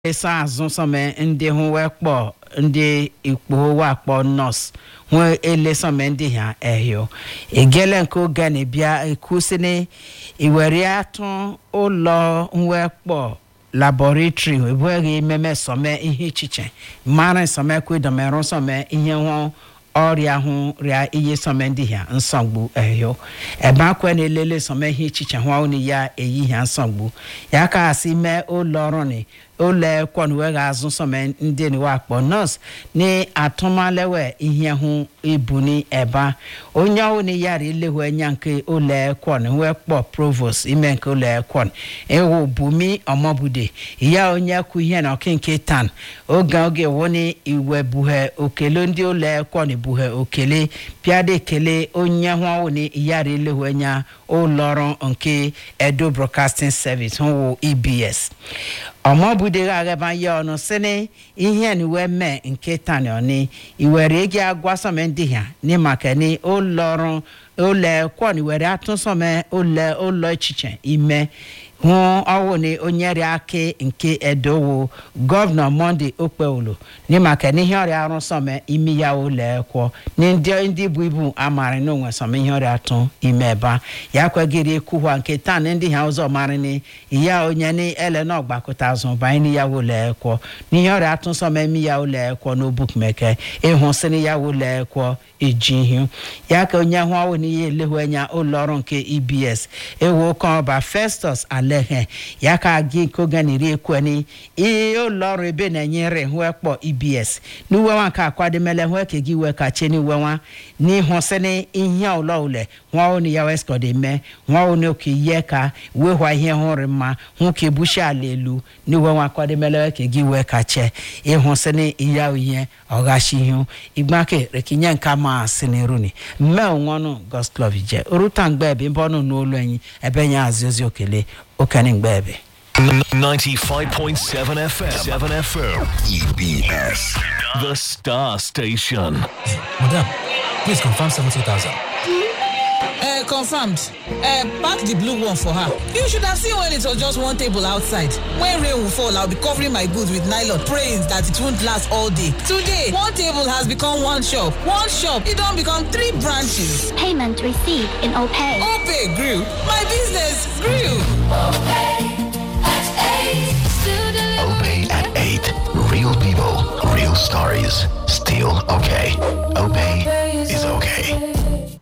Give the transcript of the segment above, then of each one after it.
esa azụ sọme ndị hụ wee kpọ ndị ikpo wa kpọ nọọsụ hụ ele sọme ndị ha ehio egele nke oge na bịa ekwusịrị iwere atụ ụlọ wee kpọ laboratory ebughị ememe sọme ihe ichiche mara sọme kwedomerụ sọme ihe hụ ọrịa hụ rịa ihe sọme ndị ha nsogbu ehio ebe akwa na-elele sọme ihe ichiche hụ ọnụ ya eyi ha nsogbu ya ka asị mee ụlọ ọrụ ni ụlọ kwọn wee ga-azụ sọme ndị ni wakpọ nọọsụ ni atụmalewe ihe hụ ibu ni eba onye ọhụụ ni yara ilehu anya nke ụlọ kwọn wee kpọ provost ime nke ụlọ kwọn ewu bumi ọmọbude ya onye kwu ihe na ọkịnke tan oge oge wụ ni iwe buhe okele ndị ụlọ kwọn buhe okele pịada ekele onye hụ ọhụụ ni yara ilehu anya ụlọ ọrụ nke edo broadcasting service hụ ebs ọmọbudeghi aghaba ya ọnụ sini ihe ni wee mee nke tani ọni iwere egi agwa sọme ndị ha ni maka ni ụlọ ọrụ ụlọ kwọn iwere atụ sọme ụlọ ụlọ echiche ime hụ ọwụ ni onye rịa akị nke edowo gọvanọ monde okpewulu ni maka ni ihe ọrịa arụ sọme imi ya ụlọ kwọ ni ndị ndị bụ ibu amarị n'onwe sọme ihe ọrịa atụ ime eba ya kwegiri ekwuhwa nke taa na ndị ha ụzọ marị ni ya onye ni ele na ọgbakọta azụ banye ni ya ụlọ kwọ n'ihe ọrịa atụ sọme imi ya ụlọ kwọ n'obukmeke ịhụ sị ni ya ụlọ kwọ iji ihu ya ka onye hụ ọwụ n'ihe elehu anya ụlọ ọrụ nke ebs ewu oke ọba festus alehe ya ka gị nke oge na iri ekweni ihe ụlọ ọrụ ebe na-enyere hụ ekpọ ebs n'uwe nwa nke akwademele hụ eke gị wee kache n'iwe nwa n'ihu sị ni ihe ụlọ ule nwa ọnụ ya weskọd eme nwa ọnụ oke ihe ka wee hwa ihe hụrụ mma hụ ka ebuchi ala elu n'iwe nwa akwademele eke gị wee kache ịhụ sị ni ihe ihe ọghachi ihu igbake rekinye nke ma si n'iruni mme onwe ọnụ gosclov je oruta mgbe ebe mbe ọnụ n'olu enyi ebe nye azi ozi okele okene mgbe ebe 95.7 FM. 7 FM. EBS. The Star Station. Madam, please confirm 70,000. Uh, confirmed. Uh, pack the blue one for her. You should have seen when it was just one table outside. When rain will fall, I'll be covering my goods with nylon, praying that it won't last all day. Today, one table has become one shop. One shop, it don't become three branches. Payment received in OPay. Opay grew. My business grew. Obey at 8. Real people, real stories. Still okay. Obey is okay.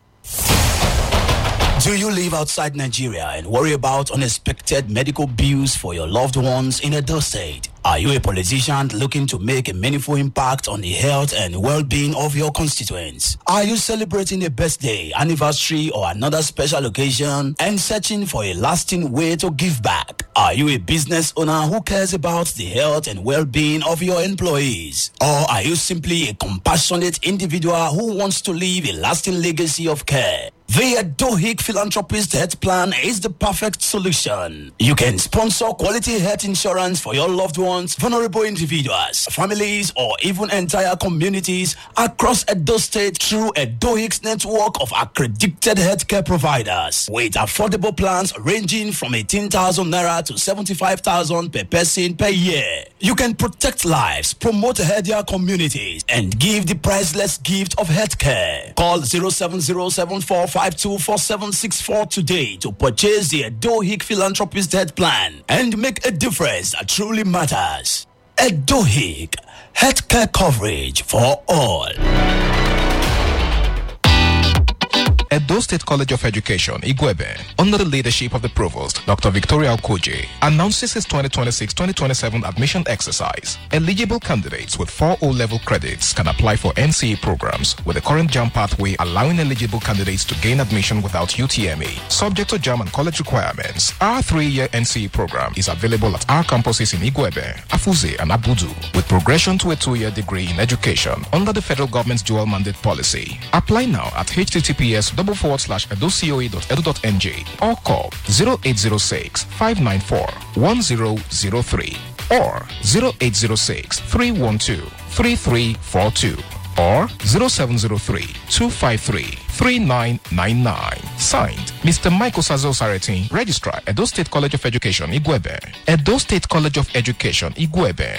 Do you live outside Nigeria and worry about unexpected medical bills for your loved ones in a state? Are you a politician looking to make a meaningful impact on the health and well-being of your constituents? Are you celebrating a birthday, anniversary, or another special occasion and searching for a lasting way to give back? Are you a business owner who cares about the health and well-being of your employees? Or are you simply a compassionate individual who wants to leave a lasting legacy of care? The Adohic Philanthropist Health Plan is the perfect solution. You can sponsor quality health insurance for your loved ones, vulnerable individuals, families, or even entire communities across Edo State through Adohic's network of accredited healthcare providers with affordable plans ranging from 18,000 naira to 75,000 per person per year. You can protect lives, promote healthier communities, and give the priceless gift of healthcare. Call 070745244764 today to purchase the Adohic Philanthropist Health Plan and make a difference that truly matters. Adohic, healthcare coverage for all. Edo State College of Education, Igwebe, under the leadership of the Provost, Dr. Victoria Okoje, announces its 2026-2027 admission exercise. Eligible candidates with four O-level credits can apply for NCE programs with the current JAM pathway allowing eligible candidates to gain admission without UTME. Subject to JAM and college requirements, our three-year NCE program is available at our campuses in Igwebe, Afuze, and Abudu, with progression to a two-year degree in education under the federal government's dual mandate policy. Apply now at https double forward slash edocoe.edu.nj or call 0806 594 1003 or 0806 312 3342 or 0703 253 3999. Signed, Mr. Michael Sazo Saratin, Registrar, Edo State College of Education, Igwebe. Edo State College of Education, Igwebe.